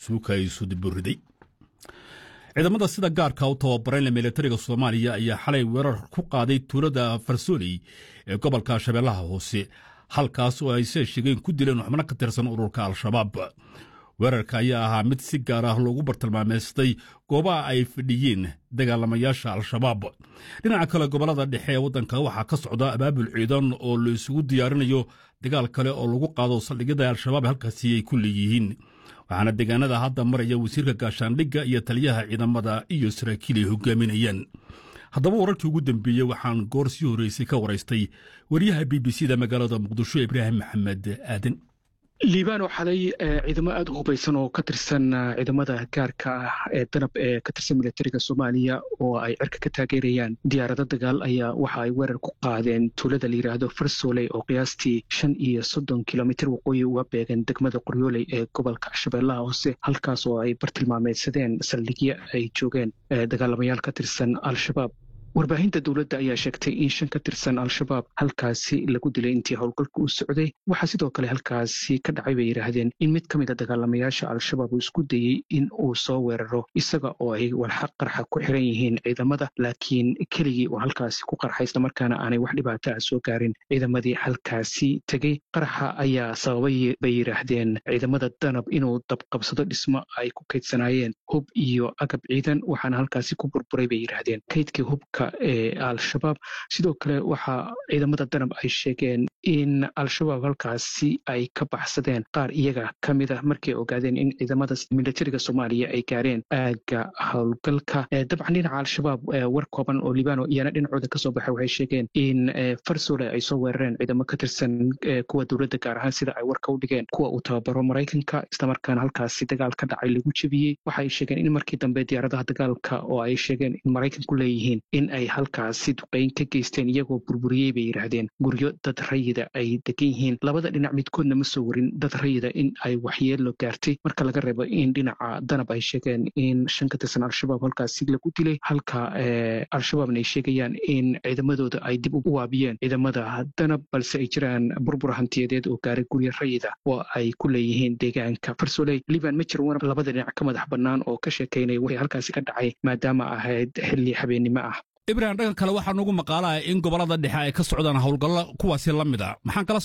suuka ay sudiburiday ciidamada sida gaarka u tababarayna militariga soomaaliya ayaa xalay weerar ku qaaday tuulada farsooley ee gobolka shabeellaha hoose halkaas oo ay see sheegeen ku dileen xubno ka tirsan ururka al-shabaab weerarka ayaa ahaa mid si gaar ah loogu bartilmaameystay goobaha ay fadhiyeen dagaalamayaasha al-shabaab dhinaca kale gobollada dhexe ee waddanka waxaa ka socda abaabul ciidan oo la isugu diyaarinayo dagaal kale oo lagu qaado saldhigyada al-shabaab halkaasi ay ku leeyihiin waxaana deegaanada hadda maraya wasiirka gaashaandhigga iyo taliyaha ciidamada iyo saraakiil ay hogaaminayaan haddaba wararkii ugu dambeeyey waxaan goor sii horreysay ka waraystay wariyaha b b c da magaalada muqdisho ibraahim maxamed aadan liibano xalay ciidamo aada u hubaysan oo ka tirsan ciidamada gaarka ah ee danab ee ka tirsan militariga soomaaliya oo ay cirka ka taageerayaan diyaarado dagaal ayaa waxa ay weerar ku qaadeen tuulada la yidhaahdo farsooley oo qiyaastii shan iyo soddon kilomitir waqooyi uga beegan degmada qoryooley ee gobolka shabeellaha hoose halkaas oo ay bartilmaameydsadeen saldhigyo ay joogeen dagaalamayaal ka tirsan al-shabaab warbaahinta dowladda ayaa sheegtay in shan ka tirsan al-shabaab halkaasi lagu dilay intii howlgalka u socday waxaa sidoo kale halkaasi ka dhacay bay yidhaahdeen in mid ka mid a dagaalamayaasha al-shabaab uu isku dayey in uu soo weeraro isaga oo ay walxaq qarxa ku xiran yihiin ciidamada laakiin keligii uu halkaasi ku qarxa islamarkaana aanay wax dhibaato ah soo gaarin ciidamadii halkaasi tegey qarxa ayaa sababay bay yidhaahdeen ciidamada danab inuu dabqabsado dhismo ay ku kaydsanaayeen hub iyo agab ciidan waxaana halkaasi ku burburay bay yidhaahdeen kaydkii hubka ee al-shabaab sidoo kale waxaa ciidamada danab ay sheegeen in al-shabaab halkaasi ay ka baxsadeen qaar iyaga ka mid ah markay ogaadeen in ciidamada militariga soomaaliya ay gaareen aagga howlgalka dabcan dhinaca al-shabaab war kooban oo libano iyana dhinacooda kasoo baxay waxay sheegeen in farsole ay soo weerareen ciidamo ka tirsan kuwa dowladda gaar ahaan sida ay warka u dhigeen kuwa uu tababaro maraykanka islamarkaana halkaasi dagaal ka dhacay lagu jebiyey waxaay sheegeen in markii dambe diyaaradaha dagaalka oo ay sheegeen in maraykanku leeyihiin in ay halkaasi duqeyn ka geysteen iyagoo burburiyey bay yidhaahdeen guryo dad rayida ay degan yihiin labada dhinac midkoodna ma soo warin dad rayida in ay waxyeelo gaartay marka laga reebo in dhinaca danab ay sheegeen in shan ka tirsan al-shabaab halkaasi lagu dilay halka al-shabaabna ay sheegayaan in ciidamadooda ay dib u waabiyeen ciidamada danab balse ay jiraan burbur hantiyadeed oo gaaray guryo rayida oo ay ku leeyihiin deegaanka farsoley liban ma jiro war labada dhinac ka madax bannaan oo ka sheekaynaya wixii halkaasi ka dhacay maadaama ahayd xilli habeennimo ah ibrahim dhanka kale waxaa nugu maqaalaha in gobollada dhexe ay ka socdaan howlgallo kuwaasi la mid a maxaan kala